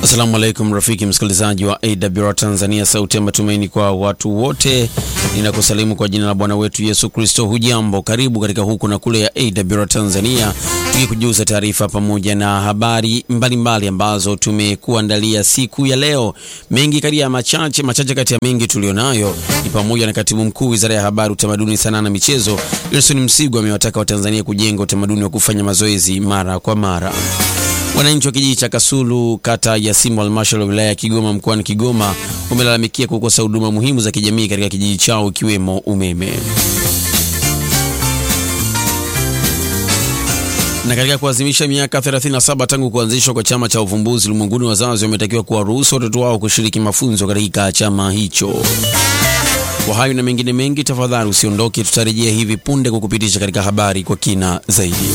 Assalamu alaikum rafiki msikilizaji wa AWR Tanzania, sauti ya matumaini kwa watu wote. Ninakusalimu kwa jina la Bwana wetu Yesu Kristo. Hujambo, karibu katika huku na kule ya AWR Tanzania, tukikujuza taarifa pamoja na habari mbalimbali mbali ambazo tumekuandalia siku ya leo. Mengi kati ya machache machache kati ya mengi tulionayo ni pamoja na katibu mkuu wizara ya habari, utamaduni, sanaa na michezo Wilson Msigwa amewataka Watanzania kujenga utamaduni wa kufanya mazoezi mara kwa mara. Wananchi wa kijiji cha Kasulu kata ya Simbo halmashauri ya wilaya ya Kigoma mkoani Kigoma wamelalamikia kukosa huduma muhimu za kijamii katika kijiji chao ikiwemo umeme. Na katika kuadhimisha miaka 37 tangu kuanzishwa kwa chama cha uvumbuzi ulimwenguni, wazazi wametakiwa kuwaruhusu watoto wao kushiriki mafunzo katika chama hicho. Kwa hayo na mengine mengi, tafadhali usiondoke, tutarejea hivi punde kukupitisha katika habari kwa kina zaidi.